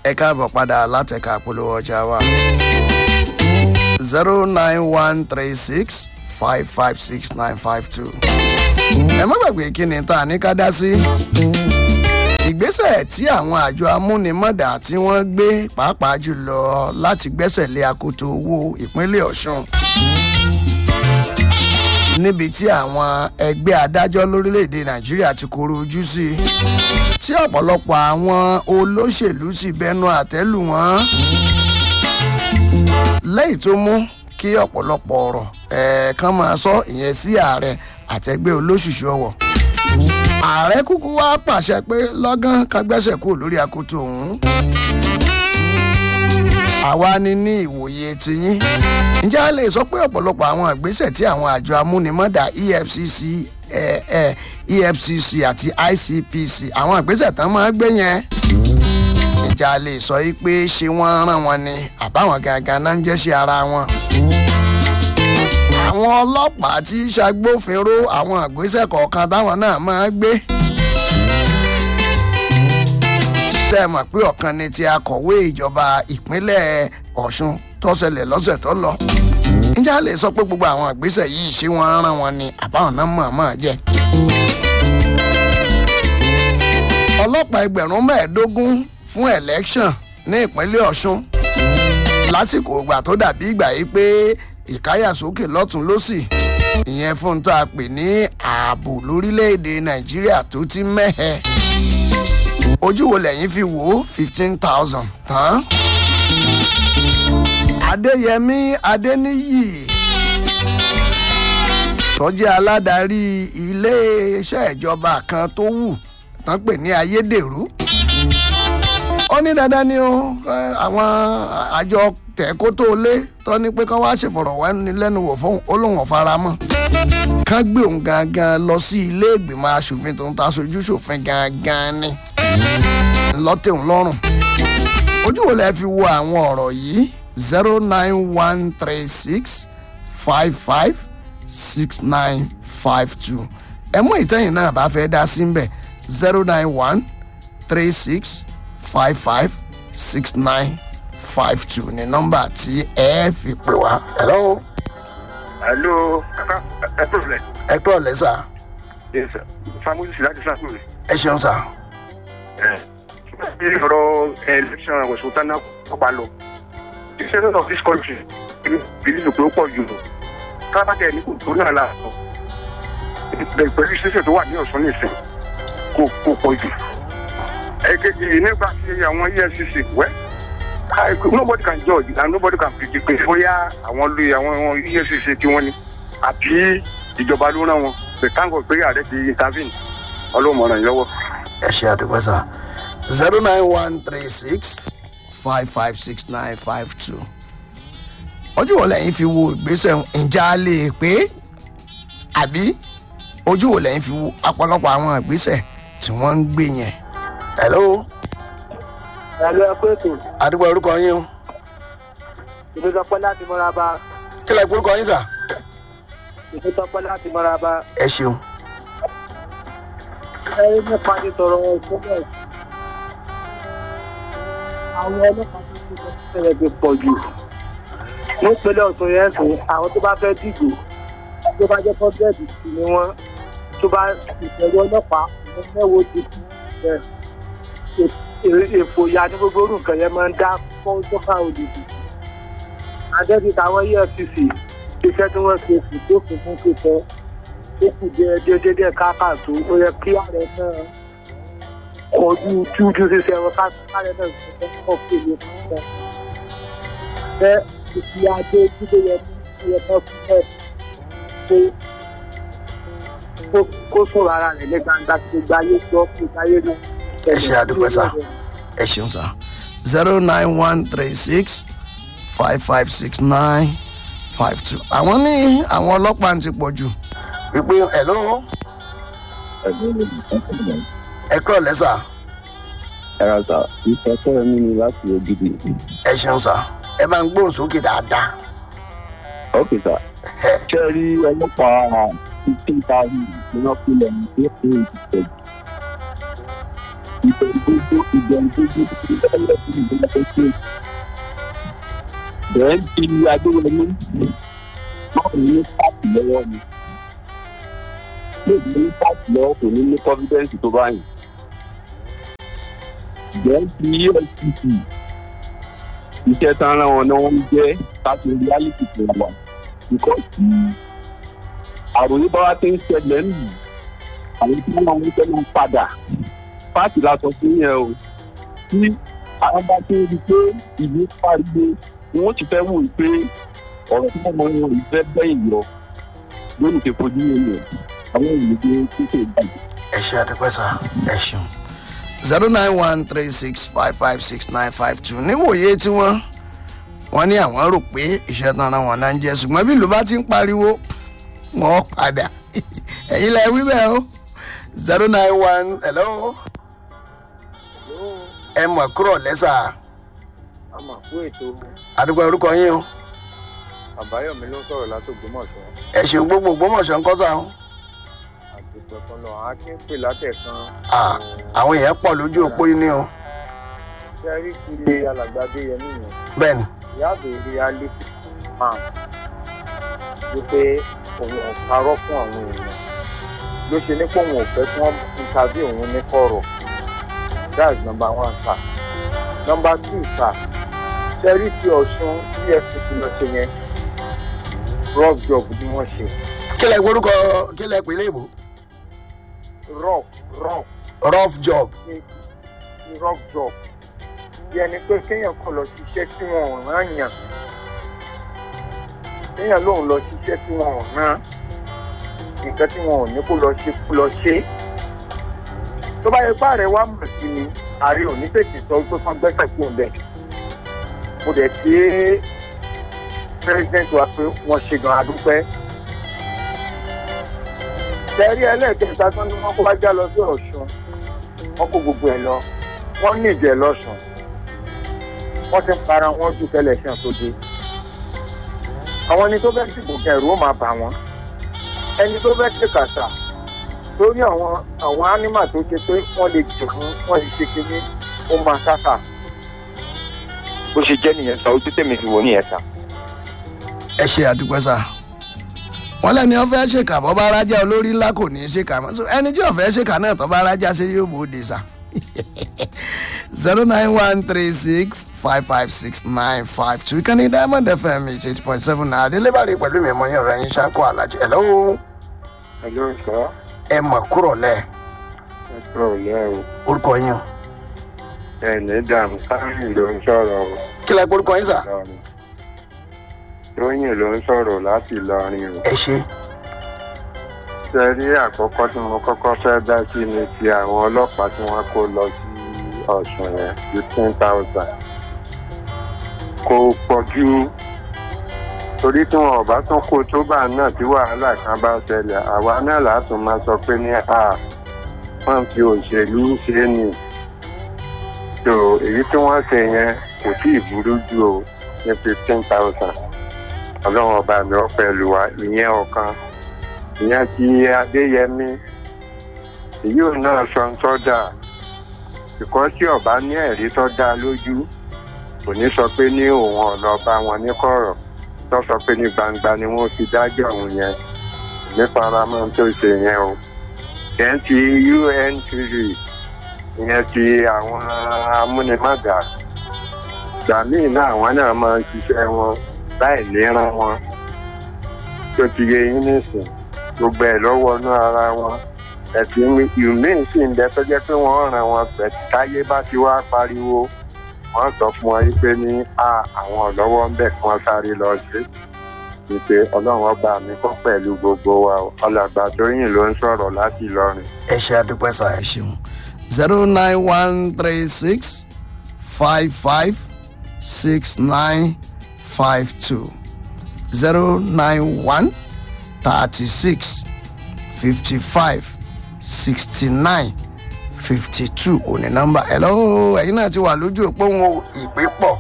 ẹ káàbọ̀ padà látẹ̀ka polówó ọjà wa zero nine one three six five five six nine five two. ẹ má gbàgbé kí ni tá a ní ká dá sí. ìgbésẹ̀ tí àwọn àjọ amúnimọ̀dà tí wọ́n gbé pàápàá jùlọ láti gbẹ́sẹ̀ lé akoto owó ìpínlẹ̀ ọ̀ṣun níbi tí àwọn ẹgbẹ́ adájọ́ lórílẹ̀‐èdè nàìjíríà ti koro ojú sí tí ọ̀pọ̀lọpọ̀ àwọn olóṣèlú sì bẹnu àtẹ́lù wọn lẹ́yìn tó mú kí ọ̀pọ̀lọpọ̀ ọ̀rọ̀ ẹ̀ẹ̀kan máa sọ ìyẹn sí ààrẹ àtẹgbẹ́ olóṣùṣù ọwọ̀ ààrẹ kúkú wá pàṣẹ pé lọ́gán ká gbẹ́sẹ̀ kúrò lórí akoto ọ̀hún àwa ni ní ìwòye tiyín ǹjẹ́ a lè sọ pé ọ̀pọ̀lọpọ̀ àwọn ìgbésẹ̀ tí àwọn àjọ amúnimọ́dà efcc eh, eh, efcc àti icpc àwọn ìgbésẹ̀ tán máa gbé yẹn ǹjẹ́ a lè sọ yìí pé ṣé wọ́n rán wọn ni àbáwọn gangan náà ń jẹ́ṣẹ́ ara wọn àwọn ọlọ́pàá tí ṣàgbófinró àwọn ìgbésẹ̀ kọ̀ọ̀kan táwọn náà máa gbé ṣe mọ̀ pé ọ̀kan ni ti akọ̀wé ìjọba ìpínlẹ̀ ọ̀ṣun tó ṣẹlẹ̀ lọ́sẹ̀ tó lọ. ǹjẹ́ a lè sọ pé gbogbo àwọn ìgbésẹ̀ yìí ṣé wọ́n rán wọn ni àbáwọn náà mọ̀ọ́mọ̀ jẹ́. ọlọ́pàá ẹgbẹ̀rún mẹ́ẹ̀ẹ́dógún fún election ní ìpínlẹ̀ ọ̀ṣun lásìkò ìgbà tó dàbí ìgbà yìí pé ìkáyàsókè lọ́tún lọ́sì ìyẹn fún tá a pè ní ààbò lórílẹ̀‐èdè nàìjíríà tó ti mẹ́hẹ̀ẹ́ ojú wo lẹ́yìn fi wò ó fifteen thousand tán. adéyẹmí adéníyì tọ́jú aládarí iléeṣẹ́ ìjọba kan tó wù tán pè ní ayédèrú. ó ní dandan ni ó àwọn àjọ tẹ̀kótó lé tó ní pé kán wá ṣèfọ̀rọ̀wánilẹ́nuwò fún olóhùn ọ̀faramọ́ kán gbé òun gangan lọ sí ilé ìgbìmọ̀ asòfin tó ń ta aṣojú ṣòfin gangan ni lọ́tẹ̀hún lọ́rùn. ojú wo lẹ fi wo àwọn ọ̀rọ̀ yìí zero nine one three six five five six nine five two ẹ mú ìtẹ́yìn náà bá fẹ́ dá sí mbẹ̀ zero nine one three six five five six nine five two ní nọ́mbà tí ẹ fi pè wá. hello. hello ẹ pẹ̀lẹ́. ẹ kúrò lẹ́sà. yes sir samuel sì láti sàkúrẹ́. ẹ ṣeun sá. bí ọ̀rọ̀ election ọ̀sùn tán náà kọ́pa lọ the senate of this country believe pé ó pọ̀ jù kábàtẹ̀ ní kò tó náà láàbọ̀ pẹ̀lú ìṣẹ́ṣẹ́ tó wà ní ọ̀sán nìsín kò kò pọ̀ jù ẹ̀kejì nígbà tí àwọn efcc wẹ́ nobody can judge and nobody can predict pé bóyá àwọn lóye àwọn efcc tí wọ́n ní àbí ìjọba ló rán wọn pé káńgọ̀ pé ààrẹ ti intervene ọlọ́mọràn yìí lọ́wọ́. ẹ ṣe àdúgbò sá zero nine one three six five five six nine five two ojú wo lẹ́yìn fi wo ìgbésẹ̀ ǹjẹ́ a lè pé àbí ojú wo lẹ́yìn fi wo ọ̀pọ̀lọpọ̀ àwọn ìgbésẹ̀ tí wọ́n ń gbé yẹn. hello. ẹ̀lú ẹ̀kú ètò àdúgbò orúkọ yín o ìfẹ́sọpẹ́ láti mọ́raba kí lè orúkọ yín sà. ìfẹ́sọpẹ́ láti mọ́raba ẹ ṣeun. ẹ̀rí nípa ti tọrọ ìfúnbẹ̀ àwọn ọlọ́pàá tó ti sọ sílẹ̀ ti pọ̀ jù nípínlẹ̀ ọ̀tún yẹn sùn àwọn tó bá fẹ́ dìbò tó bá jẹ́ pọ́bẹ́ẹ̀dì sí ni wọ́n tó bá ìfẹ̀rù ọlọ́pàá ìwọ́n mẹ́wòó ti kú èfò ìyá ní gbogbo orú nǹkan yẹn máa ń dá fún sọ́fà òdìdì adẹ́bí táwọn efcc iṣẹ́ tí wọ́n ṣe kù tó fún fún kíkọ́ ó kù díẹ̀ déédéé díẹ̀ káàkàtó ó yẹ kí ààrẹ náà kọjú tújú ṣiṣẹ́ wọn káàrẹ náà ṣiṣẹ́ kọ́ kéde fún wọn. bẹ́ẹ̀ ìfi adé jíde yẹn ní ìyẹn kan fún ẹ̀ pé kó sọ̀rọ̀ ara rẹ̀ ní gbangba tí gbogbo ayé gbọ́ kí gbogbo ayé náà ẹ ṣe àdúpẹ́ sá ẹ ṣeun sá zero nine one three six five five six nine five two àwọn ní àwọn ọlọ́pàá ti pọ̀ jù wípé hello ẹ kúrò lẹ́sà ẹ̀rọ sà ìfẹ́ sọ̀rọ̀ mi ni láti ògidì. ẹ ṣeun sá ẹ máa ń gbóhùn sókè dáadáa ok sà ẹ ṣé ẹ rí ọlọ́pàá fifteen thousand ní wọ́n fi lẹ̀ ní pé ó ń tẹ̀ ìbẹ̀rù tó ìbẹ̀rù tó dé tó lọ́wọ́ tó ìbẹ̀rù tó ṣe. bẹ́ẹ̀ ti adéwọlé máa ní pàtì lọ́wọ́ mi. lóògùn ní pàtì lọ́wọ́ kò ní ní confidence tó báyìí. bẹ́ẹ̀ ti efcc iṣẹ́ tán ara wọn ni wọ́n ń jẹ́ láti reality tó wà. because àròyé bá wá ti ń ṣẹlẹ̀ nù àwọn tí wọ́n ń fẹ́ máa padà pàtì la sọ fún yẹn o tí àwọn bá tó rí i pé ìlú pariwo ni wọ́n ti fẹ́ wò ó pé ọ̀rọ̀ tí wọ́n mọ wọn ìfẹ́ bẹ́yìn lọ lónìí ti fojú wọn yẹn àwọn ìlú tó tètè gbàgbé. ẹ ṣe àdúpẹ́ sá ẹ ṣeun zero nine one three six five five six nine five two níwòye tí wọ́n wọ́n ní àwọn rò pé iṣẹ́ tán ara wọn náà ń jẹ́ ṣùgbọ́n bí ìlú bá ti ń pariwo wọ́n padà ẹ̀yin lẹ wí bẹ́ẹ̀ o zero nine one hello ẹ mọ̀ kúrò lẹ́sà a mà kú ètò àdúgbò orúkọ yín o àbáyọmí ló ń sọ̀rọ̀ látògbómọ̀ṣọ́ ẹ ṣeun gbogbo ògbómọ̀ṣọ́ ń kọ́ sá o àti pẹ̀kan lọ akin pè látẹ̀kan. Ah, àwọn èèyàn pọ̀ lójú òpó yín ní o ṣe rí kiri alàgbàdé yẹmí yẹn bẹ́ẹ̀ ni ìyá àbèrè alẹ́ máa wípé òun ò parọ́ fún àwọn èèyàn ló ṣe ní pé òun ò fẹ́ kí wọ́n interview òun ní kọ̀rọ̀ that's number one sir number two sir ṣe rí ti ọ̀ṣun efcc lọ ṣe yẹn rough job ni wọ́n ṣe kí lẹ gbórúkọ kí lẹ pè léèbó rough rough rough job ní ní rough job bí ẹni pé kéèyàn kàn lọ ṣiṣẹ́ tí wọn ò rán yàn kéèyàn lòun lọ ṣiṣẹ́ tí wọn ò rán nǹkan tí wọn ò ní kó lọ ṣe kó lọ ṣe tó bá yẹ pé ààrẹ wa mọ̀ sí ni ààrẹ ò ní tètè sọ pé kán gbẹ́sẹ̀ kú ọ̀bẹ mo dẹ̀ ṣe é president wa pé wọ́n ṣe gan adúpẹ́ tẹ̀rí ẹlẹ́ẹ̀kẹta tó ní wọ́n kó wájà lọ sí ọ̀ṣun wọ́n kó gbogbo ẹ̀ lọ wọ́n ní ìjẹ́ lọ́sùn wọ́n ti ń para wọn ju tẹlẹsán tó dé àwọn ẹni tó fẹ́ dìbò gan ẹ̀rù ó máa bà wọ́n ẹni tó fẹ́ ṣe kàṣà lórí àwọn àwọn ánímà tó ṣe pé wọ́n lè jù fún wọ́n lè ṣe kínní ó máa sáfà bó ṣe jẹ́ nìyẹn sọ ojú tèmi fi wò nìyẹn sá. ẹ ṣe àdúpẹ́ sá wọn lẹni wọn fẹ́ ṣèkà bọ́ bá rájà olórí ńlá kò ní í ṣèkà mọ́ So, ẹni tí wọn fẹ́ ṣèkà náà tó bá rájà ṣe yóò bòde sá zero nine one three six five five six nine five two ìkànnì diamond fm eight point seven náà adélébàrè pẹ̀lú mi mọ̀ yín ọ̀rọ̀ yín ṣáko alájẹ ẹ̀ lọ́wọ́ ẹjọ́ sọ ẹ mọ̀ kúrò lẹ̀ ẹjọ́ òlẹ́ o orúkọ yín o ẹ̀ní dàm sáyìn ló ń sọ̀rọ̀ o kí lẹ orúkọ yín sà Ìlọrin. tóyìn ló ń sọ̀rọ̀ láti Ìlọrin o ẹ ṣe ṣe rí àkọ́kọ́ tí mo kọ́kọ́ fẹ́ dá sí ni ti àwọn ọlọ́pàá tí wọ́n kó lọ sí ọ̀sùn yẹn fifteen thousand kò pọ̀ jù torí tí wọn ò bá tún kó tó bá náà tí wàhálà kan bá ṣẹlẹ̀ àwa náà látún máa sọ pé ní a wọ́n fi òṣèlú ṣe ni tó èyí tí wọ́n ṣe yẹn kò tí ì burú jù o ní fifteen thousand ọlọ́run ọba mi ọ pẹ̀lú wa ìyẹn ọ̀kan ìyẹn ti adéyẹmí èyí ò náà sọ ń tọ́ da ìkọ́ tí ọba ní ẹ̀rí tó dá lójú kò ní sọ pé ní òun ọ̀nà ọba wọn ní kọ̀rọ̀ tó sọ pé ní gbangba ni wọ́n fi dájọ́ òun yẹn ní faramọ́ tó ṣe yẹn o yẹn ti untv ìyẹn ti àwọn amúnimága gbàmíì náà àwọn náà máa ń ṣiṣẹ́ wọn láì níran wọn tó ti yẹ yín nísìn gbogbo ẹ̀ lọ́wọ́ inú ara wọn ẹ̀sìn ìmíín sì ń bẹ tó jẹ́ pé wọ́n ràn wọn pẹ̀ táyé bá ti wá pariwo wọ́n sọ fún wọn pé ní a àwọn ọ̀lọ́wọ́ ń bẹ̀ kí wọ́n sáré lọ sí ìpè ọlọ́run ọba mi kọ́ pẹ̀lú gbogbo wa o. ọlọ́gbà tóyìn ló ń sọ̀rọ̀ láti Ìlọrin. ẹ ṣe àdúpẹ́ sà ẹ ṣeun zero nine one three six five five six nine five two zero nine one thirty six fifty five sixty nine fifty two òní nọ́mbà hello ẹ̀yin náà ti wà lójú òpó wọn ìpè pọ̀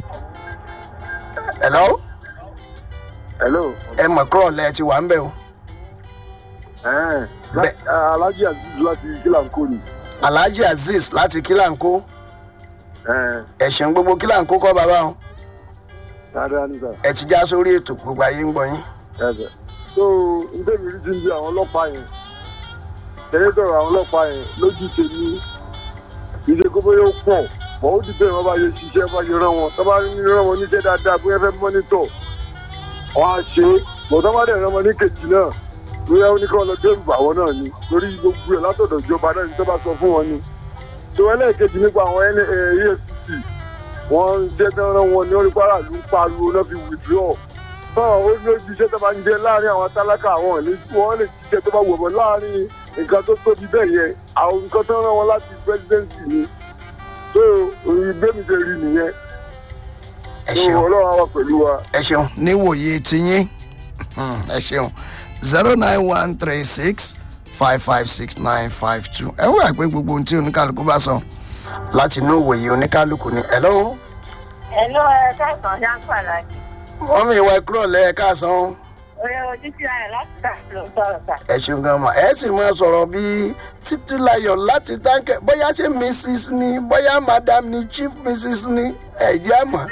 hello hello. ẹ mọ̀ kúrò lẹ́ ti wà ń bẹ̀ o ẹ̀ẹ́n Bẹ́ẹ̀. alájí aziz láti kílàǹkó ni alhaji azeez láti kílàńkó ẹ̀ ẹ̀sìn gbogbo kílàńkó kọ́ bàbá wọn dáadáa nígbà ẹ ti já sórí ètò gbogbo ayé ń gbọ́ yín. ẹ̀bẹ̀. so nítorí rí ti ń bí àwọn ọlọ́pàá yẹn tẹ̀lé dọ̀rọ̀ àwọn ọlọ́pàá yẹn lójú tèmi ìdè kó bóyá ó pọ̀ mọ̀ ó ti bẹ̀rẹ̀ wọn bá yẹ ṣiṣẹ́ bá yẹ rán wọn tó bá ní rán wọn níṣẹ́ dáadáa bóyá fẹ́ mọ́nítọ̀ wọn á ṣe é mọ̀ tó bá dẹ̀ rán wọn ní kejì náà bóyá ó ní kí wọn lọ dẹ́rù bà wọn náà ni torí gbogbo ẹ̀ látọ̀dọ̀ ìjọba náà ní tó bá sọ fún wọn ni tó ẹlẹ́ẹ̀kejì nípa àwọn efcc wọ́n ń jẹ́ tán rán wọn ní orí kwara ló ń pariwo náà fi withdraw náà ó ní ojú iṣẹ́ tó bá ń jẹ láàrin àwọn tálákà àwọn ìlú wọn lè ṣiṣẹ́ tó bá wọ̀ bọ̀ láàrin nǹkan tó tóbi bẹ́ẹ̀ yẹn àwọn nǹkan tó rán wọn láti presidency ni tó ìgbémi ṣe rí nìyẹn ẹ tó ṣeun ọlọ́run á wà pẹ̀lú wa. ẹ ṣeun níwòye tiyín Hmm, ẹ ṣeun zero nine one three six five five six nine five two ẹ wúrà pé gbogbo ohun tí oníkálukú bá sọ láti inú òwòye oníkálukú ni ẹ lọ́wọ́ Hello, ẹ káàsán ṣáńpà láti. wọ́n mi ìwà ẹ̀kúrọ̀ lẹ́ẹ̀káàsán Oye ojú sí ayọ̀ láti ká ló ń sọ̀rọ̀ sà. ẹ ṣeun gan ma ẹ sì máa sọ̀rọ̀ bíi títílayọ̀ láti dáńkẹ́ bóyá ṣe mrs ni bóyá madam ni chief mrs ni ẹ jẹ́ àmọ́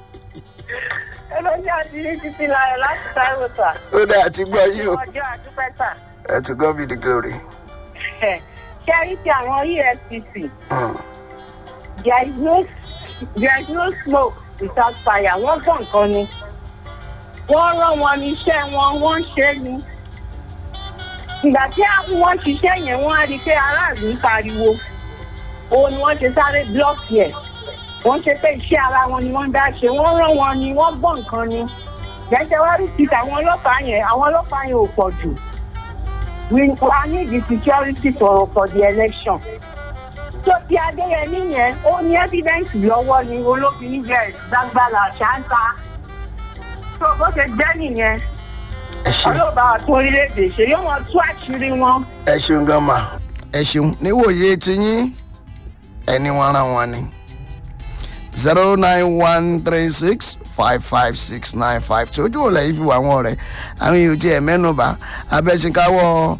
Olójú àti ní títí láyọ̀ láti Táíwò sà. ó dá àti gbọ́ yìí o Ọjọ́ àdúpẹ́ sà. ẹ ti gbọ́ bí the glory. Ṣé rí ti àwọn EFCC? Hmm. There is no there is no smoke without fire. Wọ́n gbọ́ nǹkan ni. Wọ́n rán wọn ní iṣẹ́ wọn, wọ́n ń ṣe é ni. Ìgbà tí wọ́n ṣiṣẹ́ yẹn, wọ́n á rí i pé aráàlú ń pariwo. Òun ni wọ́n ṣe sáré blọ́ọ̀kì ẹ̀. wọ́n ṣe pé iṣẹ́ ara wọn ni wọ́n ń dá ṣe wọ́n rán wọn ni wọ́n gbọ́ nǹkan ni gẹ́gẹ́ wá rí ti àwọn ọlọ́pàá yẹn àwọn ọlọ́pàá yẹn ò pọ̀ jù we I need the security for for the election tó ti adéyẹmí yẹn ó ní evidence lọ́wọ́ ni olófin níbẹ̀ dágbára ṣáńtà tó bó ṣe jẹ́ nìyẹn ẹ ṣeun ọlọ́ba àtún orílẹ̀-èdè ṣe yóò wọn tú àṣírí wọn. ẹ ṣeun gan ma ẹ ṣeun níwòye tiyín ẹni wọn ràn wọn ni zero nine one three six five five six nine five two ojú òòlà yìí fi wà wọn rẹ àwọn èèyàn tí ẹ mẹ́nuba abẹ́sìnkáwọ́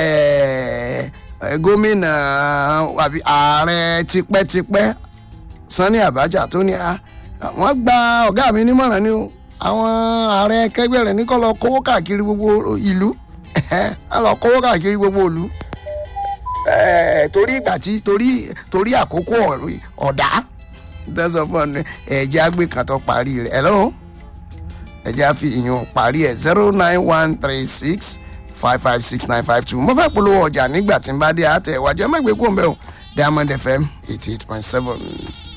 gómìnà àbí ààrẹ tipẹ́tipẹ́ sanni abacha tó ní a wọ́n gba ọ̀gá mi nímọ̀ràn ni o àwọn ààrẹ kẹgbẹ́ rẹ̀ ní kọ́ lọ kówó káàkiri gbogbo ìlú á lọ kówó káàkiri gbogbo ìlú Eh, torí ìgbà tí torí torí àkókò ọ̀rọ̀- ọ̀dá tẹ́sán fún ọ ẹ̀jẹ̀ àgbẹ̀ kan tó parí rẹ̀ ẹ̀ lọ́wọ́ ẹ̀jẹ̀ àfi ìyún parí ẹ̀ zero nine one three six five five six nine five two mo fẹ́ polówó ọjà nígbà tí n bá dé àtẹ̀wájú ẹ má gbé kó ń bẹ̀ o diamond fm eighty eight point seven.